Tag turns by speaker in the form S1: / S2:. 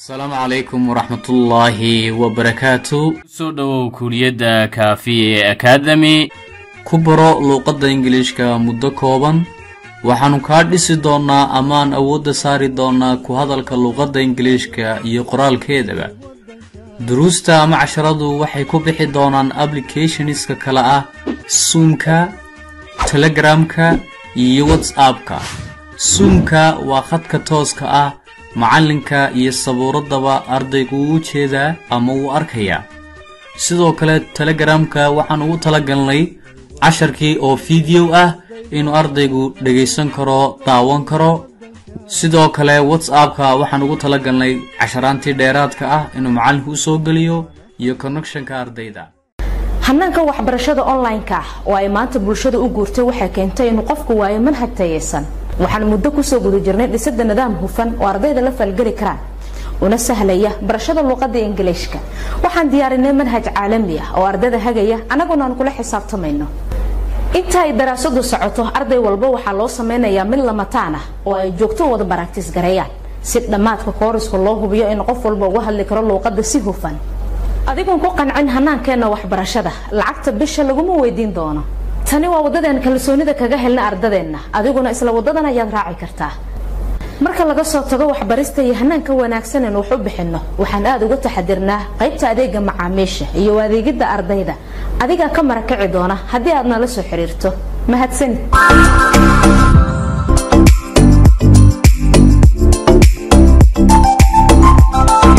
S1: asalaamu calaykum waraxmatullaahi wabarakaatu
S2: kusoo dhowow kuuliyadda kaafiye akademi
S1: ku baro luuqadda ingiliishka muddo kooban waxaannu kaa dhisi doonnaa amaan awoodda saari doonnaa ku hadalka luuqadda ingiliishka iyo qoraalkeedaba duruusta ama casharadu waxay ku bixi doonaan applicationska kale ah suumka telegramka iyo whatsappka suumka waa khadka tooska ah macallinka iyo sabuuraddaba ardaygu uu jeedaa ama wuu arkayaa sidoo kale telegramka waxaan ugu talagalnay casharkii oo fideow ah inuu ardaygu dhegaysan karo daawan karo sidoo kale whatsappka waxaan ugu talagalnay casharaantii dheeraadka ah inuu macallinku u soo geliyo iyo connectionka ardayda
S3: hanaanka waxbarashada online-ka ah oo ay maanta bulshada u guurtay waxay keentay inuu qofku waayo manhaj tayeysan waxaan muddo kusoo guda jirnay dhisida nidaam hufan oo ardayda la falgeli karaan una sahlaya barashada luuqada ingiliishka waxaan diyaarinay manhaj caalami ah oo ardayda hagaya annaguna aan kula xisaabtamayno inta ay daraasadu socoto arday walba waxaa loo sameynayaa mid lamataan ah oo ay joogto wada baraktis gareeyaan si dhammaadka kooriska loo hubiyo in qof walba uga hadli karo luuqada si hufan adigoon ku qancin hanaankeenna waxbarashada lacagta bisha laguma weydiin doono tani waa wadadeen kalsoonida kaga helna ardadeenna adiguna isla wadadan ayaad raaci kartaa marka laga soo tago waxbarista iyo hanaanka wanaagsan in wax u bixinno waxaan aada uga taxadirnaa qaybta adeega macaamiisha iyo adeegidda ardayda adigaa ka marakaci doona haddii aad nala soo xiriirto mahadsanid